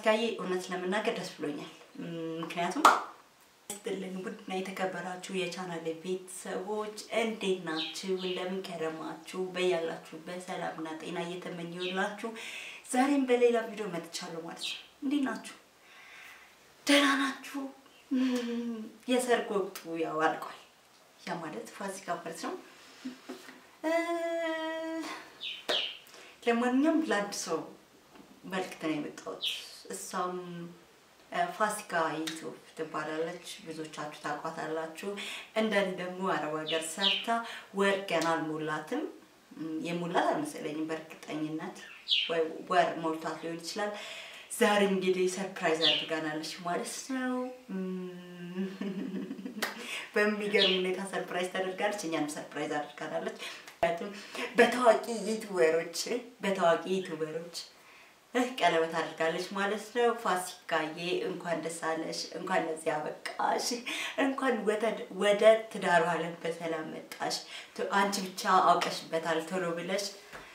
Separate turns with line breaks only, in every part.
ፋሲካዬ እውነት ለመናገር ደስ ብሎኛል። ምክንያቱም ስትልን ቡድና የተከበራችሁ የቻናል ቤተሰቦች እንዴት ናችሁ? እንደምን ከረማችሁ? በያላችሁበት ሰላምና ጤና እየተመኘሁላችሁ ዛሬም በሌላ ቪዲዮ መጥቻለሁ ማለት ነው። እንዴት ናችሁ? ደህና ናችሁ? የሰርግ ወቅቱ ያው አልቋል። ያ ማለት ፋሲካ ማለት ነው። ለማንኛውም ለአንድ ሰው መልክት ነው የመጣሁት። እሷም ፋሲካ ዩቱብ ትባላለች። ብዙዎቻችሁ ታውቋታላችሁ። እንደኔ ደግሞ አረብ ሀገር ሰርታ ወር ገና አልሞላትም። የሞላት አልመሰለኝም በእርግጠኝነት ወይ ወር ሞልቷት ሊሆን ይችላል። ዛሬ እንግዲህ ሰርፕራይዝ አድርጋናለች ማለት ነው። በሚገርም ሁኔታ ሰርፕራይዝ ታደርጋለች፣ እኛንም ሰርፕራይዝ አድርጋናለች። ምክንያቱም በታዋቂ ዩቱበሮች በታዋቂ ዩቱበሮች ቀለበት አድርጋለች ማለት ነው። ፋሲካዬ እንኳን ደስ አለሽ፣ እንኳን ለዚህ አበቃሽ፣ እንኳን ወደ ትዳሩ ዓለም በሰላም መጣሽ። አንቺ ብቻ አውቀሽበታል ቶሎ ብለሽ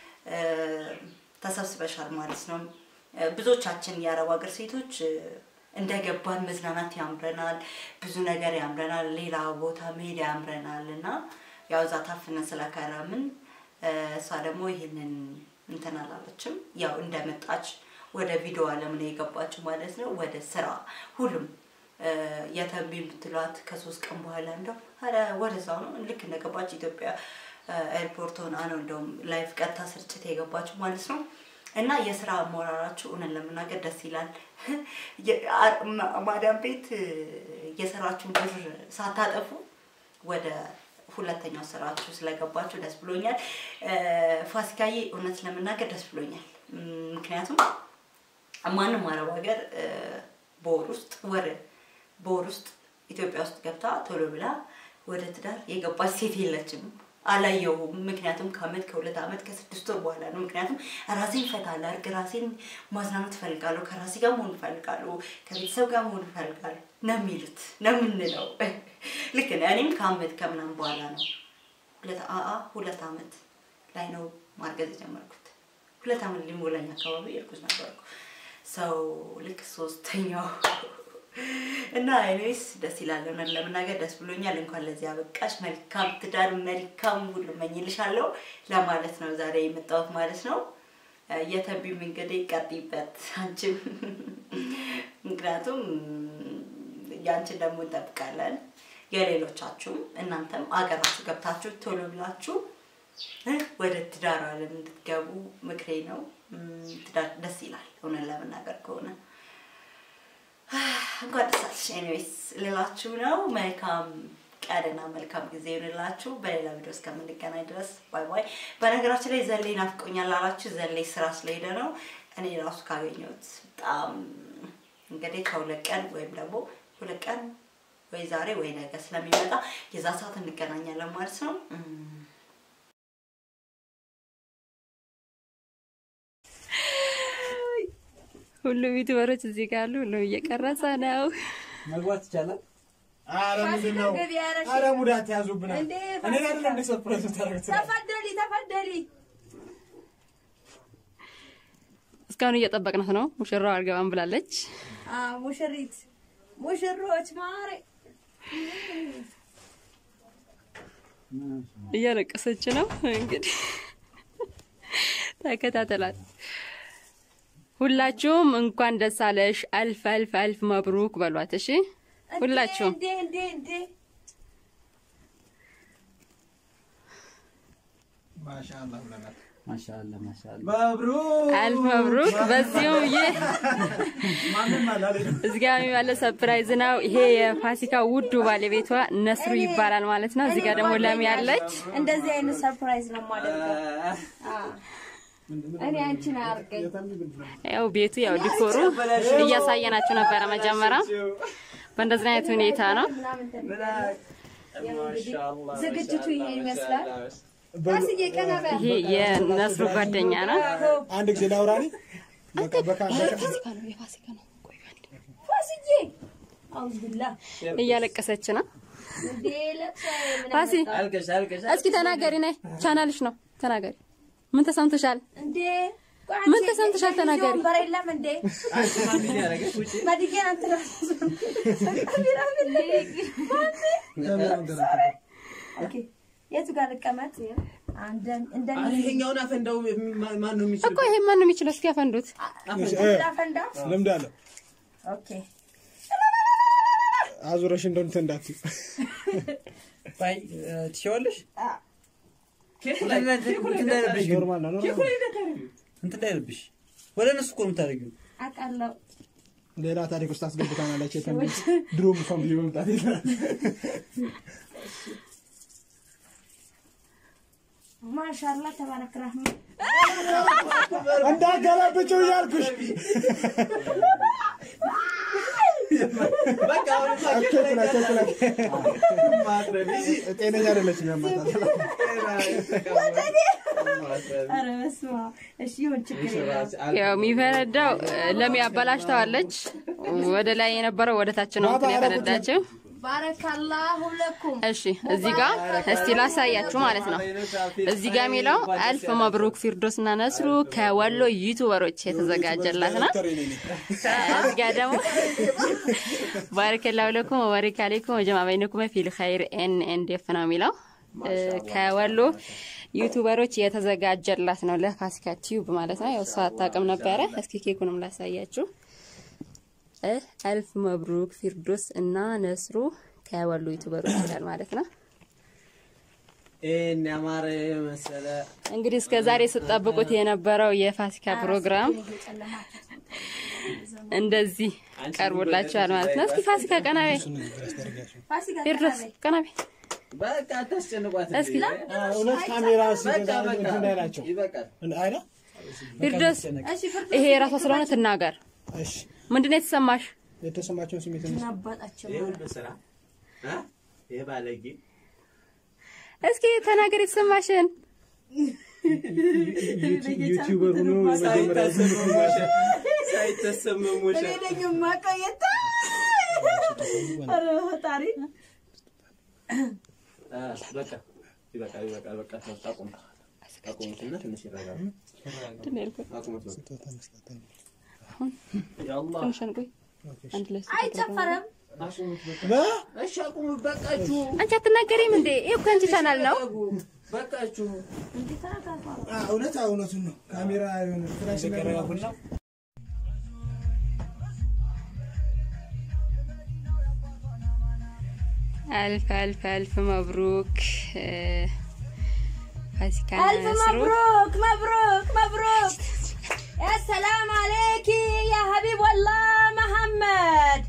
ተሰብስበሻል ማለት ነው። ብዙዎቻችን የአረብ ሀገር ሴቶች እንደገባን መዝናናት ያምረናል፣ ብዙ ነገር ያምረናል፣ ሌላ ቦታ መሄድ ያምረናል እና ያው እዛ ታፍነን ስለከረምን እሷ ደግሞ ይህንን እንትን አላለችም። ያው እንደመጣች ወደ ቪዲዮ ዓለም ነው የገባችው ማለት ነው። ወደ ስራ ሁሉም የተንቢ የምትሏት ከሶስት ቀን በኋላ እንደው ኧረ ወደዛው ነው ልክ እንደገባች ኢትዮጵያ ኤርፖርት ሆና ነው እንደውም ላይፍ ቀጥታ ስርጭት የገባችው ማለት ነው። እና የስራ አሞራራችሁ እውነት ለመናገር ደስ ይላል። ማዳም ቤት የሰራችሁን ብር ሳታጠፉ ወደ ሁለተኛው ስራችሁ ስለገባችሁ ደስ ብሎኛል። ፋሲካዬ እውነት ለመናገር ደስ ብሎኛል። ምክንያቱም ማንም አረብ ሀገር በወር ውስጥ ወር በወር ውስጥ ኢትዮጵያ ውስጥ ገብታ ቶሎ ብላ ወደ ትዳር የገባች ሴት የለችም። አላየሁም። ምክንያቱም ከአመት ከሁለት አመት ከስድስት ወር በኋላ ነው። ምክንያቱም ራሴን ፈታ ላድርግ፣ ራሴን ማዝናናት እፈልጋለሁ፣ ከራሴ ጋር መሆን እፈልጋለሁ፣ ከቤተሰብ ጋር መሆን እፈልጋለሁ ነው የሚሉት ነው የምንለው። ልክ ነው። እኔም ከአመት ከምናምን በኋላ ነው ሁለት አአ ሁለት አመት ላይ ነው ማርገዝ የጀመርኩት። ሁለት አመት ሊሞላኝ አካባቢ እርጉዝ ነበርኩ። ሰው ልክ ሶስተኛው እና እኔስ ደስ ይላል። እውነት ለመናገር ደስ ብሎኛል። እንኳን ለዚህ አበቃሽ። መልካም ትዳር፣ መልካም ሁሉ እመኝልሻለሁ ለማለት ነው ዛሬ የመጣሁት ማለት ነው። የተንቢም እንግዲህ ቀጥይበት አንቺም፣ ምክንያቱም ያንቺን ደግሞ እንጠብቃለን። የሌሎቻችሁም እናንተም አገራችሁ ገብታችሁ ቶሎ ብላችሁ ወደ ትዳር ዓለም እንድትገቡ ምክሬ ነው። ትዳር ደስ ይላል እውነት ለመናገር ከሆነ እንኳን ደስ አለሽ። ኤኒዌይስ ልላችሁ ነው። መልካም ቀንና መልካም ጊዜ ይሆንላችሁ። በሌላ ቪዲዮ እስከምንገናኝ ድረስ ባይ ባይ። በነገራችን ላይ ዘሌ ናፍቆኛል አላችሁ። ዘሌ ስራ ስለሄደ ነው። እኔ ራሱ ካገኘሁት በጣም እንግዲህ ከሁለት ቀን ወይም ደግሞ ሁለት ቀን ወይ ዛሬ ወይ ነገ ስለሚመጣ የዛ ሰዓት እንገናኛለን ማለት ነው።
ሁሉም ዩቲዩበሮች እዚህ ጋር አሉ። ሁሉም እየቀረጸ ነው።
መግባት ይቻላል። አረ ምንድን ነው? አረ ሙዳት ያዙብናል። እኔ አይደለም እንደ ሰርፕራይዝ ታደርጉት።
ተፈደሊ ተፈደሊ
እስካሁን እየጠበቅናት ነው። ሙሽራው አልገባም ብላለች።
ሙሽሪት ሙሽሮች ማሬ
እያለቀሰች ነው። እንግዲህ ተከታተላት። ሁላችሁም እንኳን ደስ አለሽ፣ አልፍ አልፍ አልፍ መብሩክ በሏት። እሺ ሁላችሁም
እንዴ እንዴ እንዴ
ማሻአላ ብለናል።
ማሻአላ ማሻአላ
መብሩክ
አልፍ መብሩክ። በዚሁም ይህ
ማንም አላለም።
እዚህ ጋር የሚባለው ሰርፕራይዝ ነው። ይሄ የፋሲካ ውዱ ባለቤቷ ነስሩ ይባላል ማለት ነው። እዚህ ጋር ደግሞ ለም ያለች
እንደዚህ አይነት ሰርፕራይዝ ነው የማደርገው። እኔ አንቺን አያርገኝ።
ያው ቤቱ ያው ዲኮሩ እያሳየናችሁ ነበረ መጀመሪያ። በእንደዚህ አይነት ሁኔታ ነው።
ዝግጅቱ ይሄን ይመስላል። ፋሲዬ ቀና በል።
ይሄ የነስሩ ጓደኛ ነው።
አንድ ጊዜ ላውራኒ በቃ በቃ
ፋሲዬ አውዝ ብላ
እያለቀሰች ነው።
እንዴ ለቅሶ ምን
ፋሲ
አልቀሽ አልቀሽ
እስኪ ተናገሪ፣ ነይ ቻናልሽ ነው ተናገሪ። ምን ተሰምቶሻል?
እንዴ
ምን ተሰምተሻል? ተናገሪ።
ወንበር የለም እንዴ? መድጌን አንተ ኦኬ፣ የቱ ጋር ልቀመጥ? አንደን እንደኔ
ይሄኛውን አፈንዳው ማን ነው የሚችል?
እኮ ይሄ ማን ነው የሚችለው? እስኪ ያፈንዱት።
ላፈንዳ።
ልምድ አለ።
ኦኬ
አዙረሽ እንደው እንትን እንዳትዪ።
ባይ ትችዋለሽ?
ኖርማል ነው ኖርማል።
እንትን እንዳይልብሽ ወደ እነሱ እኮ ነው የምታደርጊው።
አውቃለሁ።
ሌላ ታሪክ ውስጥ አስገብታናለች። የተንቢ ድሮም እሷን ብዬ መምጣት የለም።
ማሻላ ተባረክ ረህማን።
እንዳገላብጭው እያልኩሽ ቸኩላ ቸኩላ ጤነኛ አይደለችም። ያማታል።
ኧረ በስመ አብ። እሺ ይሁን፣ ችግር የለውም።
ያው የሚፈነዳው ለሚ አበላሽተዋለች። ወደ ላይ የነበረው ወደ ታች ነው እንትን የፈነዳችው።
ባረካላሁ ለኩም።
እሺ እዚህ ጋር እስቲ ላሳያችሁ ማለት ነው። እዚህ ጋር የሚለው አልፍ መብሩክ ፊርዶስ እና ነስሩ ከወሎ ዩቱበሮች የተዘጋጀላት ነው። እዚህ ጋር ደግሞ ባረከላሁ ለኩም ወባሪክ አለይኩም ወጀማ በይነኩም ፊል ኸይር ኤን ኤን ዴፍ ነው የሚለው ከወሎ ዩቱበሮች የተዘጋጀላት ነው ለፋሲካ ቲዩብ ማለት ነው። ያው እሷ አታውቅም ነበረ። እስኪ ኬኩንም ላሳያችሁ። እ አልፍ መብሩክ ፊርዶስ እና ነስሩ ከወሎ ዩቱበሮች ይላል ማለት ነው።
ይሄን ያማረ መሰለ
እንግዲህ እስከ ዛሬ ስጠብቁት የነበረው የፋሲካ ፕሮግራም እንደዚህ ቀርቦላችኋል ማለት ነው። እስኪ ፋሲካ ቀናቤ
ፋሲካ
ፊርዶስ ቀናቤ
በቃ አታስጨንቋት።
እስኪ
እውነት ካሜራ ሲገዛ
በቃ
እንትን እንዳይላቸው
ይበቃል።
አይነ
ፊርዶስ
እሺ ፍርድ
ይሄ የራሷ ስለሆነ ትናገር።
እሺ
ምንድን ነው የተሰማሽ?
የተሰማቸውን ስሜት
አባጣቸው
ይሄ ሁሉ ስራ እ? ይሄ ባለጌ
እስኪ ተናገር የተሰማሽን።
ዩቲዩበር ሆኖ የመጀመሪያ
ሳይታሰመሙሽ ሳይታሰመሙሽ
እኔ ነኝ የማውቀው የታ ኧረ ፈጣሪ
አ፣ በቃ ይበቃል፣ ይበቃል። በቃ ተውት፣ አቁም አቁሙትና ትንሽ ይረጋሉ።
ምንድን ነው ያልኩት?
አቁሙት በቃ።
ስጦታ መስጠት ነው።
ያአላህ
ትንሽ አንቆይ። አንድ ላይ ስጦታ
አይጨፈርም።
አቁሙት በቃ።
በ-
እሺ አቁሙት፣ በቃችሁ፣
አንቺ አትናገሪም እንዴ? ይሄ እኮ አንቺ ቻናል ነው።
በቃችሁ።
እንዴ ተረጋጋ።
አ፣ እውነት አዎ፣ እውነቱን ነው። ካሜራ የሆነ ፍራሽ ነገር
አልፍ አልፍ አልፍ መብሩክ እ፣ ፋሲካ
ألف
ነስሩ
مبروك مبروك مبروك يا سلام عليك يا حبيب والله محمد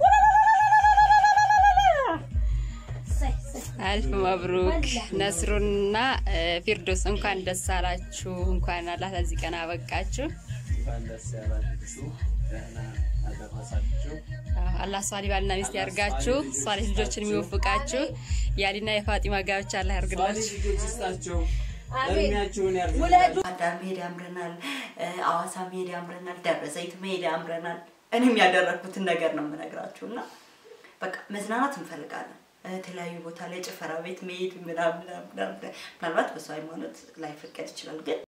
صح صح
አልፍ መብሩክ ነስሩና እ፣ ፊርዶስ እንኳን ደስ አላችሁ። እንኳን አላህ ለዚህ ቀን አበቃችሁ።
እንኳን ደስ ያላችሁ፣ ደህና አደረሳችሁ።
አዎ፣ አላህ ሷሊ ባልና ሚስት ያርጋችሁ። ሷሊ ልጆችን የሚወፍቃችሁ። የአሊና የፋጢማ ጋብቻ አላህ
ባሌ
ያርግላችሁ።
ልጆች ይስጣቸው፣
አሜን።
እድሜያችሁን ያርዝላችሁ።
ውለዱ
አዳር መሄድ ያምረናል፣ አዋሳ መሄድ ያምረናል፣ ደብረ ዘይት መሄድ ያምረናል። እኔም ያደረግኩትን ነገር ነው የምነግራችሁ እና በቃ መዝናናት እንፈልጋለን። የተለያዩ ቦታ ላይ ጭፈራ ቤት መሄድ ምናምን ምናምን ምናምን። ምናልባት በሰው ሃይማኖት ላይፈቀድ ይችላል ግን